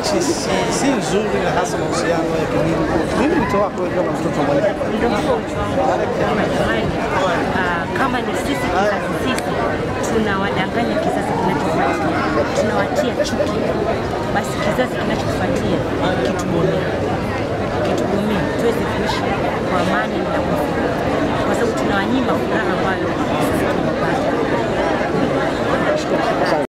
nchi si, si nzuri na hasa mahusiano ya kidini. Nini wito wako wewe kama mtoto wa mwalimu? Ndio huo uchu wangu kama jamani, ah, kama ni sisi kizazi sisi tunawadanganya kizazi kinachofuatia, tunawatia chuki, basi kizazi kinachofuatia kitugomee, kitugomee tuweze kuishi kwa amani na kwa furaha, kwa sababu tunawanyima furaha ambayo sisi tumepata.